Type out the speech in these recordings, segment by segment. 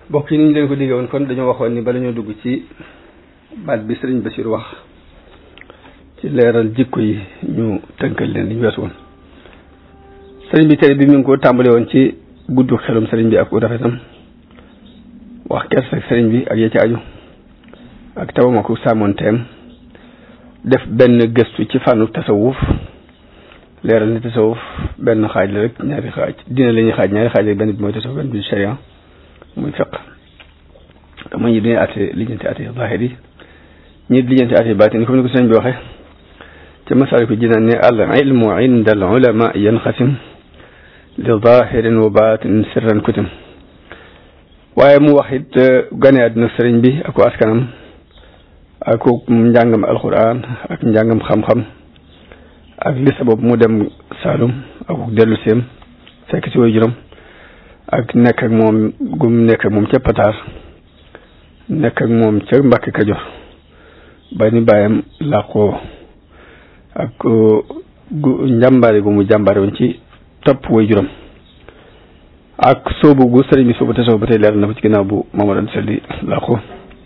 bokk yi ni ñu leen ko diggee woon kon dañoo waxoon ni bala ñoo dugg ci baat bi sëriñ Bachir wax ci leeral jikko yi ñu tënkal leen li ñu weesu woon sëriñ bi tere bi mi ngi ko tàmbale woon ci guddu xelum sëriñ bi ak u rafetam wax kersa sëriñ bi ak ya ci aju ak tawama ko sàmmoon teem def benn gëstu ci fànnu tasawuf leeral ni tasawuf benn xaaj la rek ñaari xaaj dina la ñuy xaaj ñaari xaaj rek benn bi mooy tasawuf benn bi sharia muy fiq te mooy ñi dañuy àtte lijjanti àtte zaahir yi ñi lijjanti àtte baatin comme ni ko sëriñ bi waxee ca masal ko jinaan ne al ilmu inda al ulama yanqasim li zahirin wa batin sirran kutim waaye mu wax it gane àdduna sëriñ bi ak askanam ak njàngam alquran ak njàngam xam-xam ak li sabab mu dem Saalum ak dellu seem fekk ci way juróom ak nekk ak moom gum nekk ak moom ca Pataar nekk ak moom ca Mbàkke Kajoor ba ni bàyyam làqoo ak gu njàmbaare gu mu jàmbaare woon ci topp way juróom ak soobu gu sëriñ bi soobu te soobu ba tey leeral na ko ci ginnaaw bu Mamadou Sali làqoo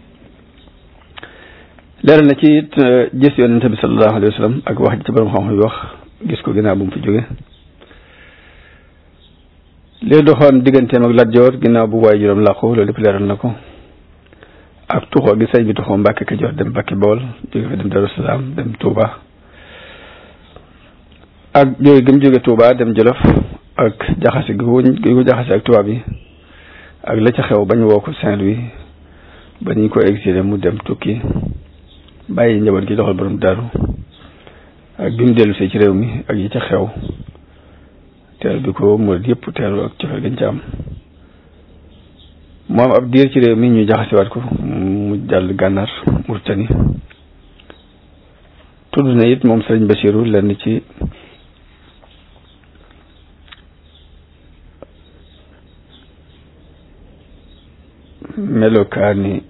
leeral na ci it gis yonente bi sallallahu alayhi wa sallam ak wax ji ci borom xam-xam yi wax gis ko ginnaaw bu mu fi jóge li doxoon digganteem ak Lat Joor ginnaaw bu waay juróom làqu loolu lépp leeral na ko ak tuxoo gi sëñ bi tuxoo Mbàkke Kajoor dem Mbàkke Bool jóge fa dem Daru Salaam dem Touba ak jóge gi mu jóge Touba dem Jolof ak jaxase gi ko gi ko jaxase ak tubaab yi ak la ca xew bañ woo ko Saint-Louis ba ñu ko exilé mu dem tukki bàyyi njaboot gi doxal borom daaru ak bi mu dellu see ci réew mi ak yi ca xew teer bi ko murid yëpp teeru ak cofeel gañ ca am mu am ab diir ci réew mi ñu jaxasiwaat ko mu jàll gànnaar Murtani tudd na it moom sëriñ Bachiru lenn ci melokaani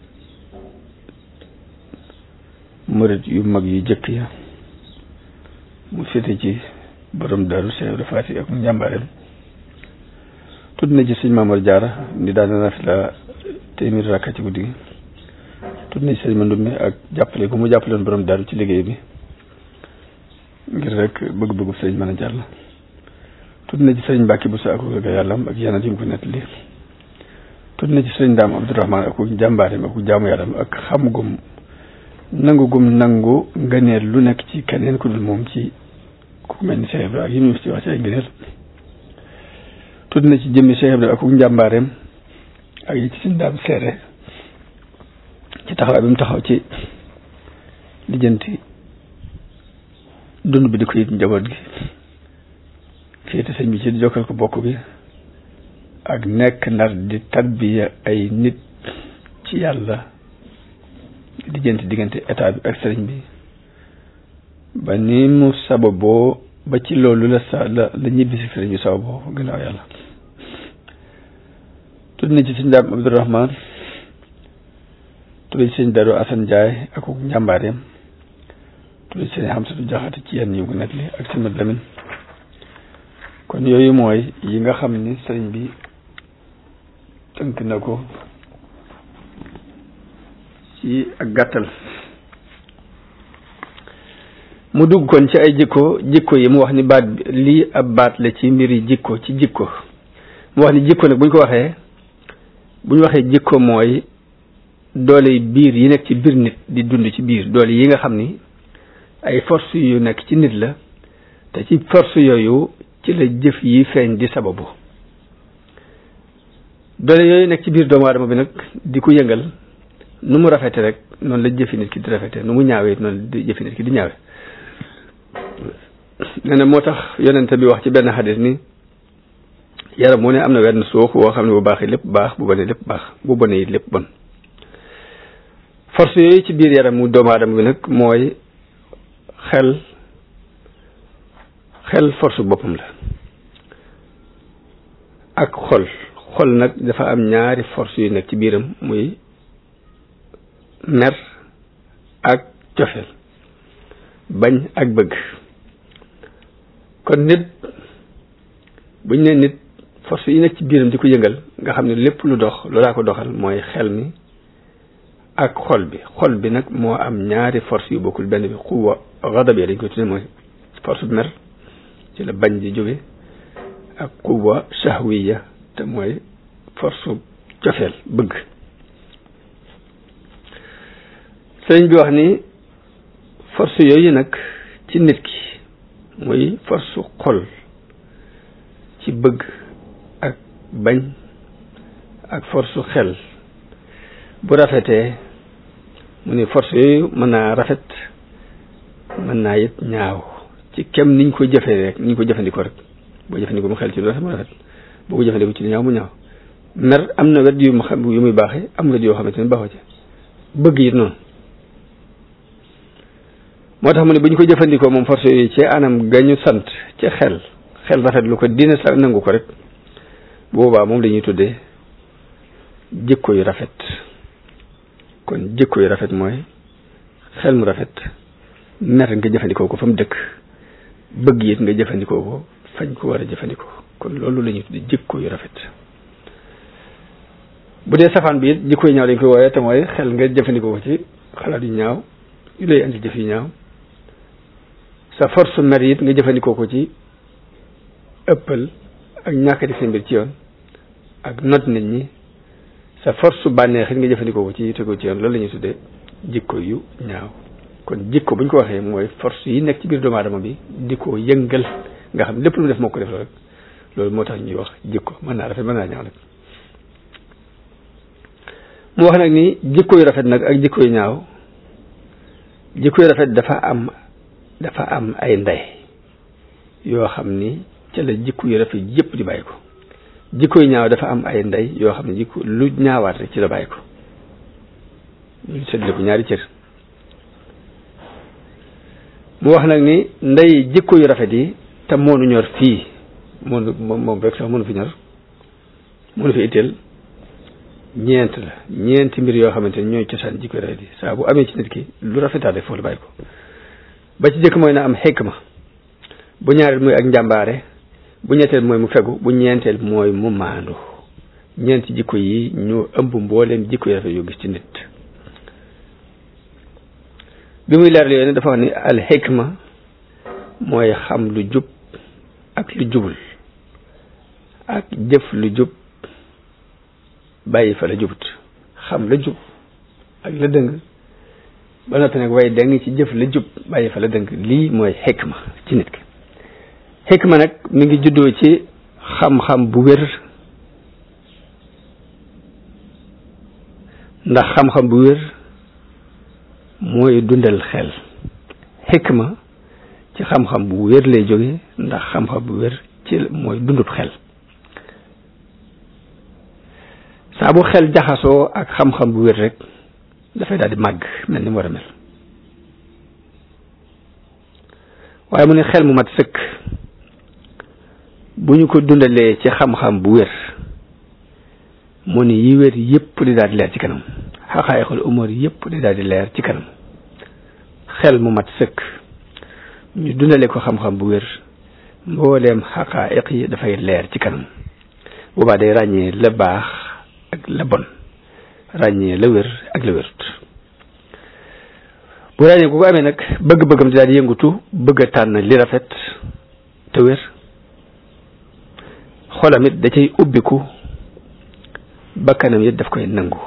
murid yu mag yu jëkk ya mu féete ci borom daru Cheikh Ibra Faati ak njàmbaareem tudd na ci sëñ Maamar Jaara ni daana na fi la téeméeri rakka ci guddi gi tudd na ci sëñ Mandumbe ak jàppale gu mu jàppale woon borom daru ci liggéey bi ngir rek bëgg-bëggu sëñ mën a jàll tudd na ci sëñ Mbàkke bu sa ak ga yàllam ak yeneen yi mu ko nettali tudd na ci sëñ Daam Abdourahmaan ak njàmbaareem ak jaamu yàllam ak xam gum nangu gum nangu ngëneel lu nekk ci keneen ku dul moom ci ku mel ni Cheikh Ibra ak yi mu ci wax ci ay ngëneel tudd na ci jëmmi Cheikh Ibra ak njàmbaareem ak yi ci suñ daam seere ci taxawaay bi mu taxaw ci lijjanti dund bi di ko yit njaboot gi féete sëñ bi ci di jokkal ko bokk bi ak nekk ndar di tarbiya ay nit ci yàlla diggante diggante état bi ak sëriñ bi ba ni mu sababoo ba ci loolu la sa la la ñibbi si sëriñ bi sababoo gannaaw yàlla tudd na ci sëñ daam Abdourahman tudd ci sëñ Daru Asan Njaay ak njàmbaareem tudd ci sëñ Xamsatu Jaxate ci yenn yi ko nettali ak sëñ Mat Lamin kon yooyu mooy yi nga xam ni sëriñ bi tënk na ko ci ak gàttal mu dugg kon ci ay jikko jikko yi mu wax ni baat bi lii ab baat la ci mbiri jikko ci jikko mu wax ni jikko nag bu ñu ko waxee bu ñu waxee jikko mooy doole biir yi nekk ci biir nit di dund ci biir doole yi nga xam ni ay force yu nekk ci nit la te ci force yooyu ci la jëf yi feeñ di sababu doole yooyu nekk ci biir doomu aadama bi nag di ko yëngal nu mu rafete rek noonu la jëfi nit ki di rafete nu mu ñaawee noonu la jëfi nit ki di ñaawe nee na moo tax yonente bi wax ci benn xadis ni yaram mu ne am na wenn suux woo xam ne bu baaxee lépp baax bu bonee lépp baax bu bonee it lépp bon force yooyu ci biir yaram mu doomu aadama bi nag mooy xel xel force boppam la ak xol xol nag dafa am ñaari force yu nekk ci biiram muy mer ak cofeel bañ ak bëgg kon nit buñ ne nit force yi nekk ci biiram di ko yëngal nga xam ne lépp lu dox loolaa ko doxal mooy xel mi ak xol bi xol bi nag moo am ñaari force yu bokkul benn bi xuwa xadab dañ koy tudde mooy force bu mer ci la bañ di jóge ak xuwa shahwiya te mooy force cofeel bëgg sëriñ bi wax ni force yooyu nag ci nit ki muy force xol ci bëgg ak bañ ak force xel bu rafetee mu ni force yooyu mën naa rafet mën naa it ñaaw ci kem niñ ko jëfee rek niñ ko jëfandikoo rek boo jëfandikoo mu xel ci lu rafet mu rafet boo ko jëfandikoo ci lu ñaaw mu ñaaw mer am na wet yu mu xam yu muy baaxee am wet yoo xamante ne baaxoo ci bëgg it noonu moo tax mu ne bu ñu ko jëfandikoo moom force yooyu ci anam gañu sant ci xel xel rafet lu ko dina sa nangu ko rek boobaa moom la ñuy tuddee jikko yu rafet kon jikko yu rafet mooy xel mu rafet mer nga jëfandikoo ko fa mu dëkk bëgg it nga jëfandikoo ko fañ ko war a jëfandikoo kon loolu la ñuy tuddee jikko yu rafet bu dee safaan bi it jikko yu ñaaw lañ koy wooyee te mooy xel nga jëfandikoo ko ci xalaat yu ñaaw yu lay andi jëf yu ñaaw sa force mer it nga jëfandikoo ko ci ëppal ak ñàkk di seen mbir ci yoon ak not nit ñi sa force su bànneex it nga jëfandikoo ko ci tegoo ci yoon loolu la ñuy tuddee jikko yu ñaaw kon jikko bu ñu ko waxee mooy force yi nekk ci biir doomu aadama bi di ko yëngal nga xam lépp lu mu def moo ko def rek loolu moo tax ñuy wax jikko mën naa rafet mën naa ñaaw nag mu wax nag ni jikko yu rafet nag ak jikko yu ñaaw jikko yu rafet dafa am dafa am ay ndey yoo xam ni ca la jikko yu rafet yëpp di bàyyi ko jikko yu ñaaw dafa am ay ndey yoo xam ne jikko lu ñaawaat rek ci la bàyyi ko ñu seddale ko ñaari cër mu wax nag ni ndey jikko yu rafet yi te moonu ñor fii moonu moom moom rek sax mënu fi ñor mënu fi itteel ñeent la ñeenti mbir yoo xamante ni ñooy cosaan jikko yu rafet yi saa bu amee ci nit ki lu rafetaat rek foofu la bàyyi ko ba ci jëkk mooy na am xikma bu ñaareel mooy ak njàmbaare bu ñetteel mooy mu fegu bu ñeenteel mooy mu maandu ñeenti jikko yi ñoo ëmb mbooleem jikko yu rafet yoo gis ci nit bi muy leeral yooyu ne dafa wax ni al xikma mooy xam lu jub ak lu jubul ak jëf lu jub bàyyi fa la jubut xam la jub ak la dëng ba noppi nag waaye dëng ci jëf la jub bàyyi fa la dëng lii mooy xikma ci nit ki xikma nag mi ngi juddoo ci xam-xam bu wér ndax xam-xam bu wér mooy dundal xel xikma ci xam-xam bu wér lay jóge ndax xam-xam bu wér ci mooy dundub xel saa bu xel jaxasoo ak xam-xam bu wér rek dafay daal di màgg mel ni mu war a mel waaye mu ne xel mu mat sëkk bu ñu ko dundalee ci xam-xam bu wér mu ne yi wér yépp di daal di leer ci kanam xaqaayiqul umur yépp di daal di leer ci kanam xel mu mat sëkk ñu dundale ko xam-xam bu wér mbooleem xaqaayiq yi dafay leer ci kanam boobaa day ràññee la baax ak la bon ràññee la wér ak la wérut bu ràññee ku ko amee nag bëgg-bëggam di daal di yëngutu bëgg a tànn li rafet te wér xolam it da cay ubbiku bakkanam it daf koy nangu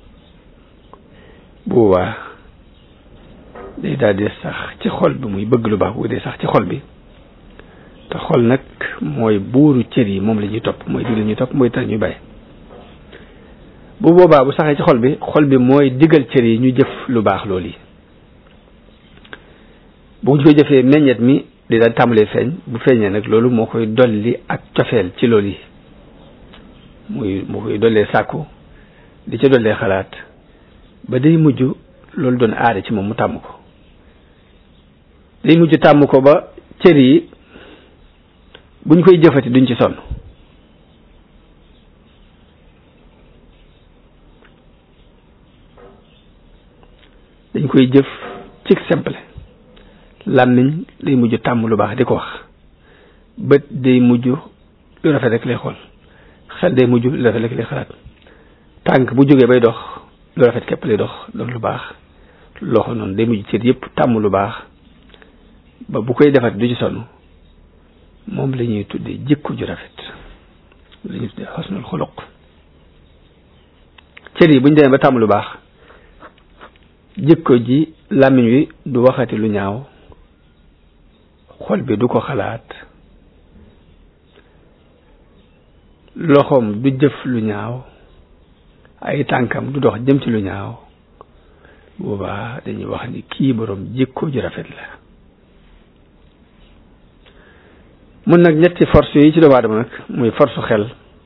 boobaa day daal di sax ci xol bi muy bëgg lu baax bu day sax ci xol bi te xol nag mooy buuru cër yi moom la ñuy topp mooy digal ñuy topp mooy tax ñuy bàyyi bu boobaa bu saxee ci xol bi xol bi mooy digal cër yi ñu jëf lu baax loolu yi bu ñu koy jëfee meññet mi di daal tàmbalee feeñ bu feeñee nag loolu moo koy dolli ak cofeel ci loolu yi muy moo koy dollee sàkku di ca dollee xalaat ba day mujj loolu doon aada ci moom mu tàmm ko day mujj tàmm ko ba cër yi buñ koy jëfati duñ ci sonn dañ koy jëf ci simple làmmiñ day mujj tàmm lu baax di ko wax bët day mujj lu rafet rek lay xool xel day mujj lu rafet rek lay xalaat tànk bu jógee bay dox lu rafet képp lay dox doon lu baax loxo noonu day mujj cër yëpp tàmm lu baax ba bu koy defat du ci sonn moom la ñuy tuddee jikko ju rafet la ñuy tuddee xosnul xuluq cër yi bu ñu demee ba tàmm lu baax jikko ji làmmiñ wi du waxati lu ñaaw xol bi du ko xalaat loxoom du jëf lu ñaaw ay tànkam du dox jëm ci lu ñaaw boobaa dañuy wax ni kii boroom jikko ju rafet la mun nag ñetti force yi ci doomu aadama nag muy force xel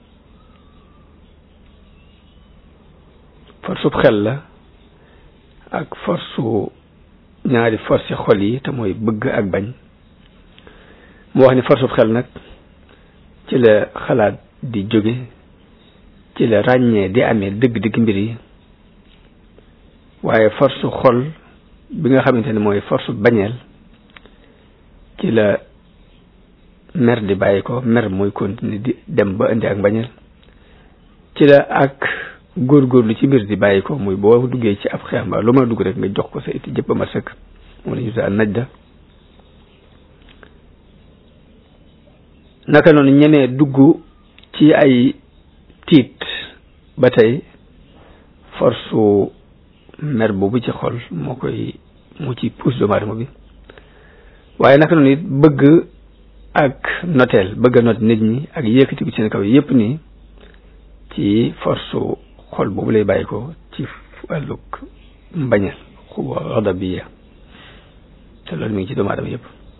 force xel la ak force ñaari force xol yi te mooy bëgg ak bañ mu wax ni force xel nag ci la xalaat di jóge ci la ràññee di amee dëgg-dëgg mbir yi waaye force xol bi nga xamante ne mooy force bañeel ci la mer di bàyyi ko mer mooy continuer di dem ba indi ak bañeel ci la ak góorgóorlu ci mbir di bàyyi ko muy boo duggee ci ab xeex mbaa lu ma dugg rek nga jox ko sa itti jëpp ma sëkk moom la ñu tuddee najda naka noonu ñemee dugg ci ay tiit ba tey force mer boobu ci xol moo koy moo ci pousse doomu aadama bi waaye naka noonu it bëgg ak noteel bëgg a not nit ñi ak yëkkati ko ci seen kaw yépp nii ci force xol boobu lay bàyyi ko ci wàllug mbañal xuba xadabiya te loolu mi ngi ci doomu aadama yépp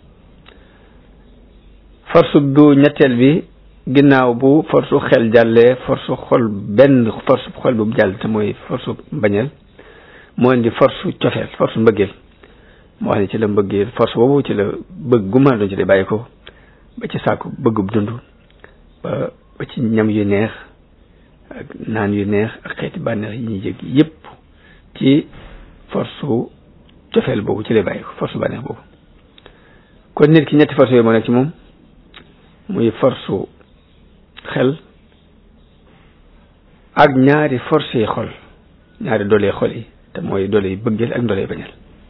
force bu ñetteel bi ginnaaw bu force xel jàllee force xol benn force xol bu jàll te mooy force mbañeel moo indi force cofeel force mbëggeel moo wax ne ci la mbëggeel force boobu ci la bëgg gu mën a doon ci lay bàyyi ko ba ci sàkku bëggub dund ba ba ci ñam yu neex ak naan yu neex ak xeeti bànneex yi ñuy jég yépp ci force cofeel boobu ci lay bàyyi ko force bànneex boobu kon nit ki ñetti force yooyu moo nekk ci moom muy force xel ak ñaari force yi xol ñaari doole xol yi te mooy doole yi bëggeel ak doole yi bañal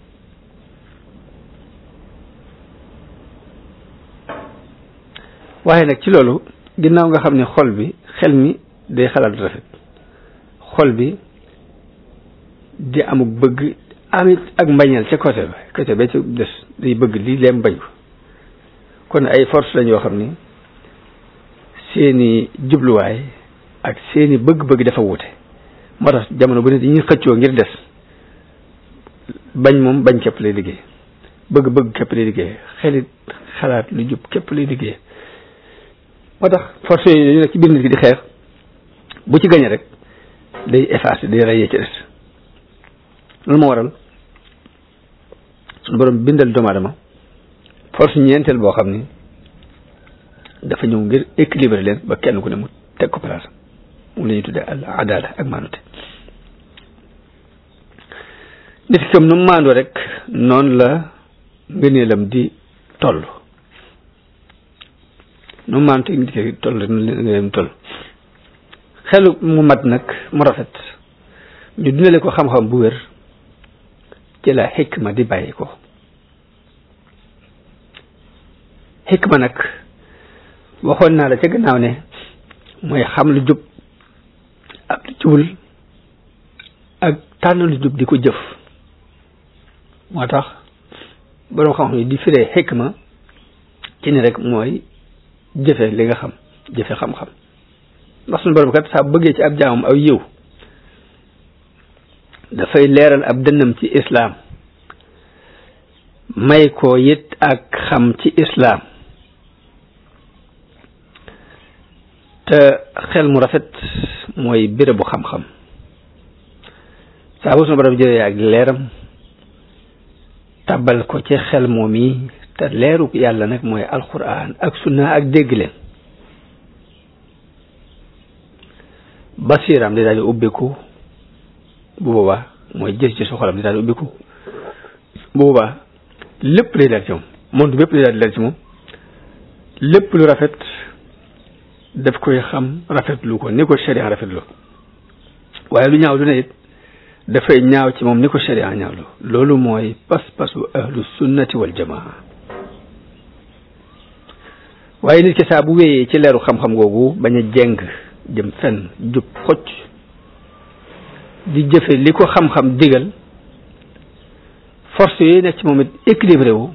waaye nag ci loolu ginnaaw nga xam ne xol bi xel mi day xalaat rafet xol bi di amuk bëgg amit ak mbañal ca côté ba côté ba ci des day bëgg lii leem bañ ko kon ay force lañ yoo xam ni seeni jubluwaay ak seeni bëgg-bëgg dafa wute moo tax jamono bu ne dañuy xëccoo ngir des bañ moom bañ képp lay liggéey bëgg-bëgg képp lay liggéey xelit xalaat lu jub képp lay liggéey moo tax force yooyu dañu nekk ci biir nit ki di xeex bu ci gañe rek day effacer day rayee ci des loolu moo waral suñu borom bindal doomu aadama force ñeenteel boo xam ni dafa ñëw ngir équilibrer leen ba kenn ku ne mu teg ko place moom la ñuy tuddee al adala ak maanute nit ki comme nu mu maandoo rek noonu la ngëneelam di toll nu mu maandu nit ki toll rek noonu la ngëneelam toll xelu mu mat nag mu rafet ñu dundale ko xam-xam bu wér ci la xikma di bàyyi ko xikma nag waxoon naa la ca gannaaw ne mooy xam lu jub ak lu jubul ak tànn lu jub di ko jëf moo tax boroom xam-xam yi di firee xikma ci ni rek mooy jëfe li nga xam jëfe xam-xam ndax suñu borom kat saa bëggee ci ab jaamam aw yiw dafay leeral ab dënnam ci islaam may ko it ak xam ci islaam te xel mu rafet mooy bérébu xam-xam saa bu suñu borom jëlee ak leeram tabal ko ci xel moom yi te leeru yàlla nag mooy alquran ak sunna ak dégg leen basiram di daal di ubbiku bu boobaa mooy jël ci su xolam di daal di ubbiku bu boobaa lépp lay daal ci moom monde bépp lay daal di daal ci moom lépp lu rafet daf koy xam rafetlu ko ni ko sharia rafetlu waaye lu ñaaw lu ne it dafay ñaaw ci moom ni ko sharia ñaawlu loolu mooy pas-pasu ahlu sunnati wal jamaa waaye nit ki saa bu wéyee ci leeru xam-xam googu bañ a jeng jëm fenn jub xocc di jëfe li ko xam-xam digal force yooyu nekk ci moom it équilibré wu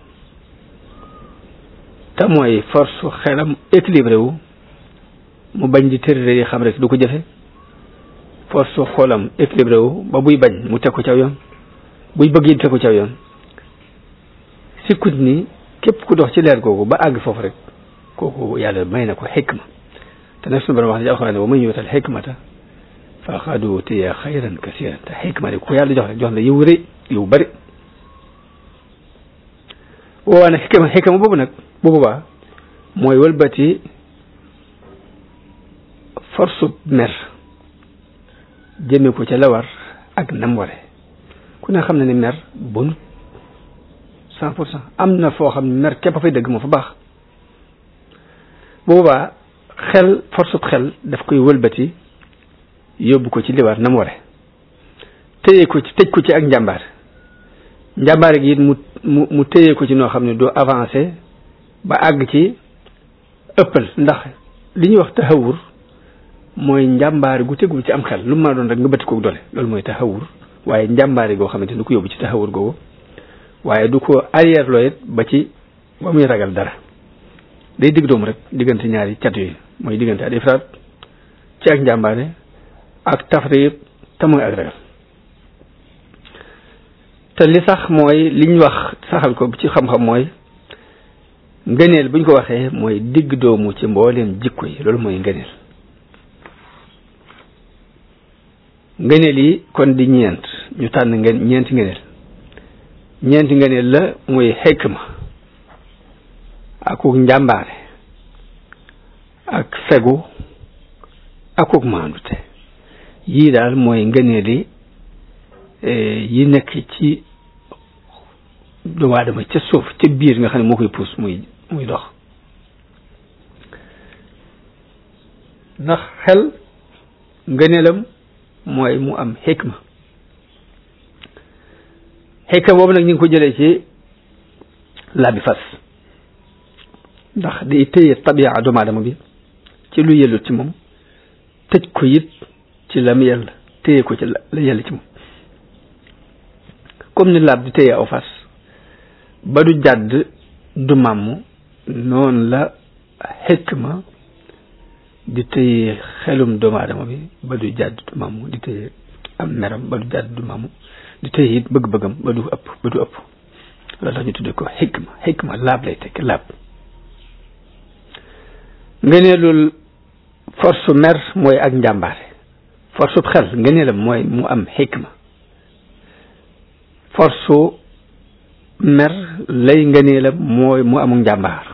te mooy force xelam équilibré wu mu bañ di tërëre yi xam rek du ko jëfe force xoolam équilibré wu ba buy bañ mu teg ko caw yoon buy bëgg yi teg ko caw yoon sikkut ni képp ku dox ci leer googu ba àgg foofu rek kooku yàlla may na ko xikma te nag suñu borom wax ne ci alxuraan wa man yuutal xikmata faqad utiya xayran kasiran te xikma de ku yàlla jox rek jox na yiw rëy yiw bari boobaa nag xikma xikma boobu nag bu boobaa mooy wëlbati force mer jëme ko ca la war ak nam ware ku ne xam na ni mer bonut cent pour cent am na foo xam ne mer képp a fay dëgg moo fa baax boobaa xel force xel daf koy wëlbati yóbbu ko ci li war nam ware téye ko ci tëj ko ci ak njàmbaar njàmbaar gi it mu mu mu téye ko ci noo xam ne doo avancé ba àgg ci ëppal ndax li ñuy wax taxawur mooy njàmbaari gu tegul ci am xel lu mu mën a doon rek nga bëtt ko doole loolu mooy taxawur waaye njàmbaari goo xamante du ko yóbbu ci taxawur googu waaye du ko arrière loo it ba ci ba muy ragal dara day digg doomu rek diggante ñaari cat yooyu mooy diggante al ifraat ci ak njàmbaare ak tafriit te mooy ak ragal te li sax mooy liñ wax saxal ko ci xam-xam mooy ngëneel buñ ko waxee mooy digg doomu ci mbooleem jikko yi loolu mooy ngëneel ngëneel yi kon di ñeent ñu tànn ngeen ñeenti ngëneel ñeenti ngëneel la muy xikma akuk njàmbaare ak fegu akuk maandute yii daal mooy ngëneel yi yi nekk ci doomu aadama ca suuf ca biir nga xam ne moo koy puus muy muy dox ndax xel ngëneelam mooy mu am xikma xikma boobu nag ñu ngi ko jëlee ci làbbi fas ndax day téye tabia doomu aadama bi ci lu yellut ci moom tëj ko it ci la mu yell téye ko ci la yell ci moom comme ni laab di téye aw fas ba du jàdd du màmm noonu la xikma di téye xelum doomu aadama bi ba du jàdd du màmm di téye am meram ba du jàdd du màmm di téye it bëgg-bëggam ba du ëpp ba du ëpp loolu tax ñu tuddee ko xikma xikma laab lay tekk laab ngëneelul force mer mooy ak njàmbaare force xel ngëneelam mooy mu am xikma force mer lay ngëneelam mooy mu amul njàmbaar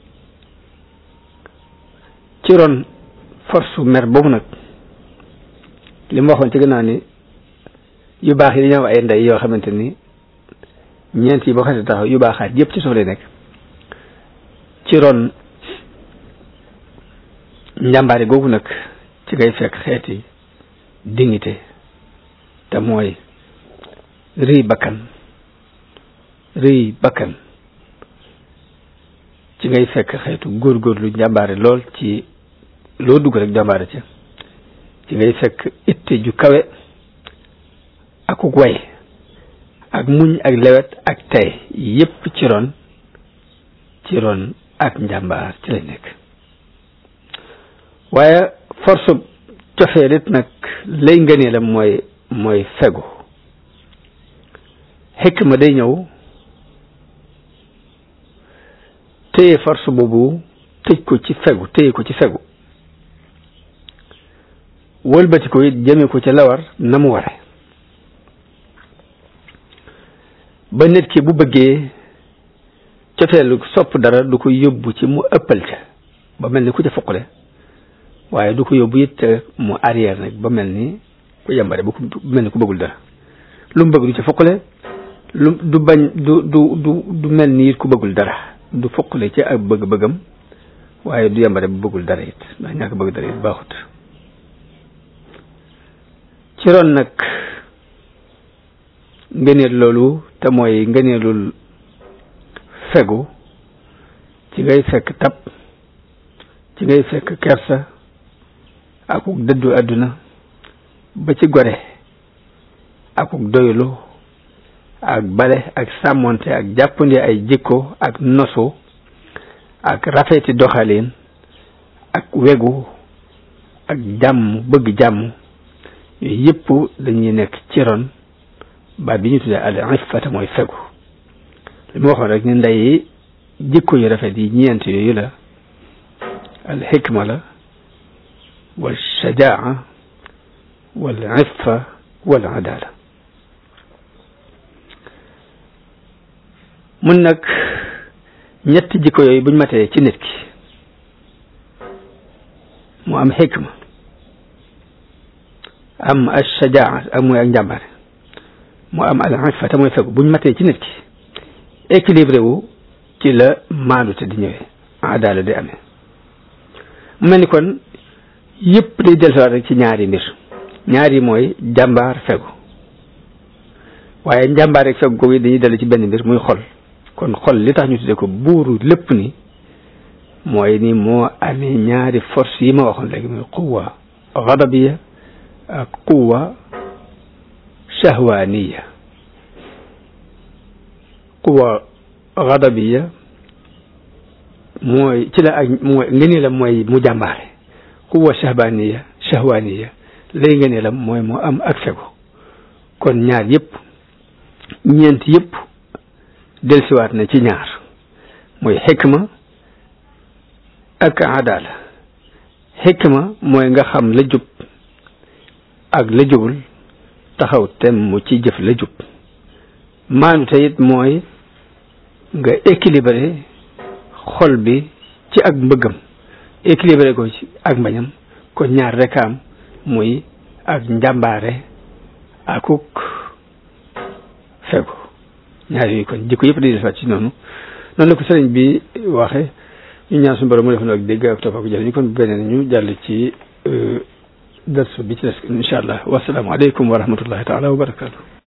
ci ron force mer boobu nag li ma waxoon ci gannaaw ni yu baax yi dañoo am ay ndey yoo xamante ni ñeent yi boo xasee taxaw yu baaxaat yépp ci suuf lay nekk ci ron njàmbaare googu nag ci ngay fekk xeeti dignité te mooy rëy bakkan rëy bakkan ci ngay fekk xeetu góorgóorlu njàmbaare lool ci loo dugg rek njàmbaare ca ci ngay fekk itte ju kawe akuk way ak muñ ak lewet ak tey yépp ci ron ci ron ak njàmbaar ci lay nekk waaye force cofee nit nag lay ngëneelam mooy mooy fegu xikma day ñëw téye force boobu tëj ko ci fegu téye ko ci fegu wëlbati ko it jëme ko ca lawar na mu ware ba nit ki bu bëggee cofeelu sopp dara du ko yóbbu ci mu ëppal ca ba mel ni ku ca foqale waaye du ko yóbbu it mu arrière nag ba mel ni ku yambare ba ku mel ni ku bëggul dara lu mu bëgg du ca foqale lu du bañ du du du du mel ni it ku bëggul dara du foqale ci ak bëgg-bëggam waaye du yambare bu bëggul dara it ndax ñàkk bëgg dara it baaxut ci ron nag ngëneel loolu te mooy ngëneelul fegu ci ngay fekk tab ci ngay fekk kersa akuk dëddu àdduna ba ci gore akuk doylu ak bale ak sàmmonte ak jàppandi ay jikko ak nosu ak rafeti doxalin ak wegu ak jàmm bëgg jàmm yooyu yëpp dañuy nekk ci ron baat bi ñu tuddee al iffata mooy fegu li mu waxoon rek ni ndey jikko yu rafet yi ñeent yooyu la al xikma la wal shajaa wal iffa wal adala mun nag ñetti jikko yooyu buñ matee ci nit ki mu am xikma am al shajaa ak mooy ak njàmbaare mu am al iffa te mooy fegu buñ matee ci nit ki équilibré wu ci la maandu te di ñëwee adala di amee mu mel ni kon yëpp day dellusiwaat rek ci ñaari mbir ñaari mooy jàmbaar fegu waaye njàmbaar rek fegu googu dañuy dellu ci benn mbir muy xol kon xol li tax ñu tuddee ko buuru lépp ni mooy ni moo amee ñaari force yi ma waxoon léegi muy quwa gadabiya ak quwa shahwaniya quwa gadabiya mooy ci la ak mooy ngënee la mooy mu jàmbaare quwa shahbaniya shahwaniya lay ngënee la mooy mu am ak fegu kon ñaar yëpp ñeent yëpp delsiwaat na ci ñaar mooy xikma ak adala xikma mooy nga xam la jub ak la jubul taxaw tem mu ci jëf la jub maanu te it mooy nga équilibré xol bi ci ak mbëggam équilibré ko ci ak mbañam kon ñaar rek am muy ak njàmbaare akuk fegu ñaar yooyu kon jikko yëpp di defaat ci noonu noonu la ko sëriñ bi waxe ñu ñaan suñu borom mu defoon ak dégg ak topp ak jëriñ kon beneen ñu jàll ci dars bi ci des incha allah wasalaamualeykum wa rahmatullahi taala wa barakatu